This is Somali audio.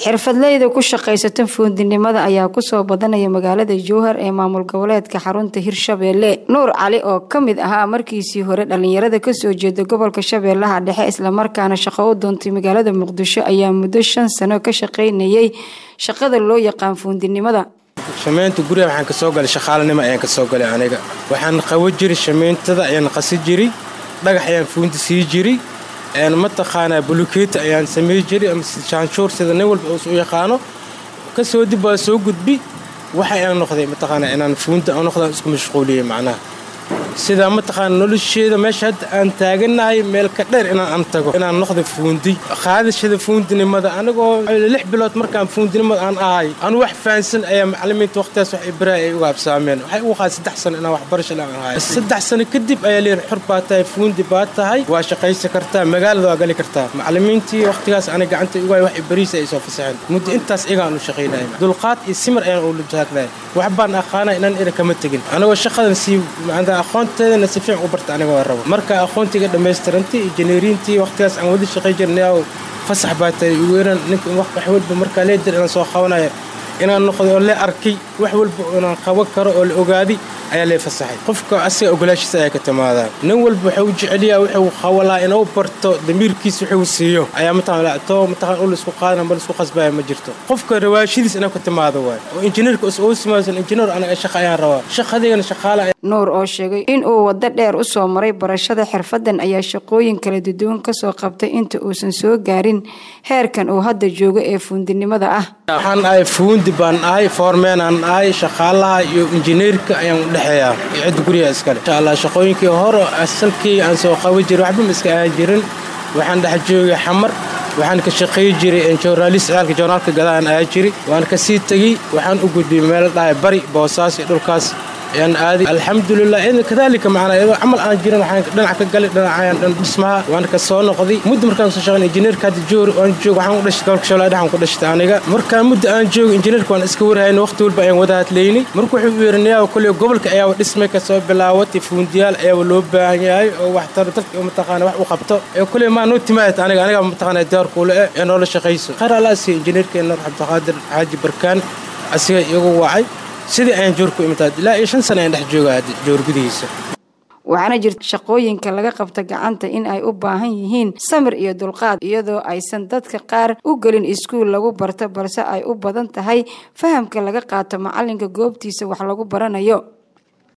xirfadleyda ku shaqaysata fuundinimada ayaa kusoo badanaya magaalada jowhar ee maamul goboleedka xarunta hirshabeelle nuur cali oo ka mid ahaa markiisii hore dhalinyarada kasoo jeeda gobolka shabeellaha dhexe islamarkaana shaqo u doontay magaalada muqdisho ayaa muddo shan sano ka shaqaynayay shaqada loo yaqaan fuundinimada shamaynta guriga waxaan ka soo galay shaqaalanimo ayaan ka soo galay aniga waxaan qawo jiray shamayntada ayaan qasi jiray dhagax ayaan fuundi sii jiray mataqaanaa bulukeeti ayaan samey jiray ama jaanshuur sida nin walba u yaqaano kasoo dib waa soo gudbi waxa aan noqday mataqaanaa inaan fuundi aan noqdaan isku mashquuliyey macnaha sidaa mataqaana nolosheeda meesha hadda aan taaganahay meel ka dheer inaan an tago inaan noqda fuundi qaadashada fuundinimada anigoo lix bilood markaan fuundinimada aan ahay anu wax fahansan ayaa macalimiinta waqtigaas wax ibraa ay uga habsaameen waxay ugu qaad saddex sano inaan waxbarasho aan ahay saddex sano kadib ayaa leeyahay xor baa tahay fuundi baa tahay waa shaqaysan kartaa magaalada waa gali kartaa macalimiintii waqtigaas ana gacanta ugu hay wax ibariis ay soo fasaxeen muddo intaas igaan u shaqaynaya dulqaad iyo simir ayaan ula taagnahay wax baan aqaana inaan ina kama tegin anigoo shaqadan sii aqoonteedana si fiican u barta aniga waa rabo marka aqoontiga dhammaystirantay injineeriintii waqtigaas aan wada shaqay jirnay fasax baa tahay weeraan ninka wax walba markaa leedir inaan soo qabanaya inaan noqdo oo le arkay wax walba inaan qaban karo oo la ogaaday ayaa lee fasaxay qofka asiga ogolaashiisa ayaa ka timaadaa nin walba wuxuu u jeceliyaa wuxuu qawalaa inuu barto damiirkiis wuxuu siiyo ayaa mataqaanto mataqaan ul isku qaadana ma isku qasbaya ma jirto qofka rawaashidiis inuu ka timaado waay oo injineerka uu simaasan injineer anaga shaqa ayaan rabaa shaqadeygana shaqaale nuur oo sheegay in uu waddo dheer u soo maray barashada xirfaddan ayaa shaqooyin kala duduwan kasoo qabtay inta uusan soo gaarin heerkan uu hadda joogo ee fuundinimada ah waxaan ahay fuundi baan ahay foormeenaan ahay shaqaalaha iyo injineerka ayaan u dhexeeyaa iyo cidda guriga iskale insha allah shaqooyinkii hore asalkii aan soo qaban jirin waxba ma iska ahaan jirin waxaan dhex joogay xamar waxaan ka shaqeey jiray joornaalis ciyaalka joornaalka gadaan ahaa jiray waan ka sii tegey waxaan u gudbiyey meel dhahay bari boosaas iyo dhulkaas ayaan aaday alxamdulilah kadaalika macnaa iyadoo camal aan jirin waxaan dhinac ka galay dhinacayaan dhan dhismaha waan ka soo noqday muddo markaan soo shaqeyn injineerka hadda joor aan joog waxaan u dhashtay gobolka shabeellaha dhexan ku dhashtay aniga markaan muddo aan joogo injineerka waan iska warhayn waqti walba ayaan wada hadlaynay marka wuxuu u yeerinayaa koley gobolka ayaaba dhismay ka soo bilaawatay fuundiyaal ayaaba loo baahan yahay oo waxtar dadka mataqaana wax u qabto ee koley maa noo timaayat aniga aniga mataqaana diyaar kuule eh ee noola shaqayso khayr alla asiya injineerkeena cabdiqaadir xaaji barkaan asiga iyagu wacay sidii ayaan joor ku imitaad ilaa iyo shan sana ayaan dhex jooga joor gudihiisa waxaana jirta shaqooyinka laga qabta gacanta in ay u baahan yihiin samir iyo dulqaad iyadoo aysan dadka qaar u gelin iskuul lagu barto balse ay u badan tahay fahamka laga qaato macalinka goobtiisa wax lagu baranayo